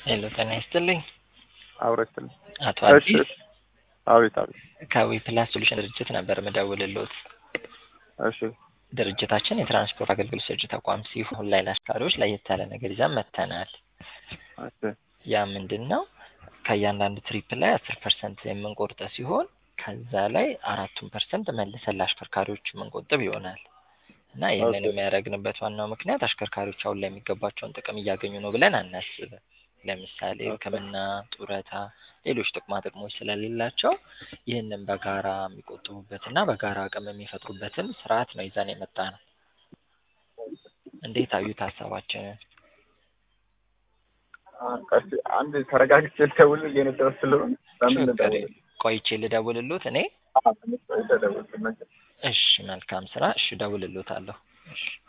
ሄሎ ጤና ይስጥልኝ። አውረስትልኝ። አቶ እሺ አዲስ አቤት አቤት። ከዊ ፕላስ ሶሉሽን ድርጅት ነበር ምደውልሎት። እሺ ድርጅታችን የትራንስፖርት አገልግሎት ሰጪ ተቋም ሲሆን ላይ ለአሽከርካሪዎች ለየት ያለ ነገር ይዘን መጥተናል። እሺ ያ ምንድን ነው? ከእያንዳንዱ ትሪፕ ላይ አስር ፐርሰንት የምንቆርጠ ሲሆን ከዛ ላይ አራቱን ፐርሰንት መልሰን ለአሽከርካሪዎች የምንቆጥብ ይሆናል እና ይህንን ኦኬ። የሚያደርግንበት ዋናው ምክንያት አሽከርካሪዎች አሁን ላይ የሚገባቸውን ጥቅም እያገኙ ነው ብለን አናስብም። ለምሳሌ ኦኬ። ሕክምና፣ ጡረታ፣ ሌሎች ጥቅማ ጥቅሞች ስለሌላቸው ይህንን በጋራ የሚቆጥቡበትና በጋራ አቅም የሚፈጥሩበትን ስርዓት ነው ይዘን የመጣ ነው። እንዴት አዩት ሀሳባችንን? ቀስ አንድ ተረጋግቼ ልደውልልህ የነበረ ስለሆነ ለምን ችግር ልደውል? የለም። ቆይቼ ልደውልሎት እኔ? አዎ፣ ትንሽ ቆይተህ ደውልልኝ። እሺ መልካም ስራ። እሺ እደውልሎታለሁ። እሺ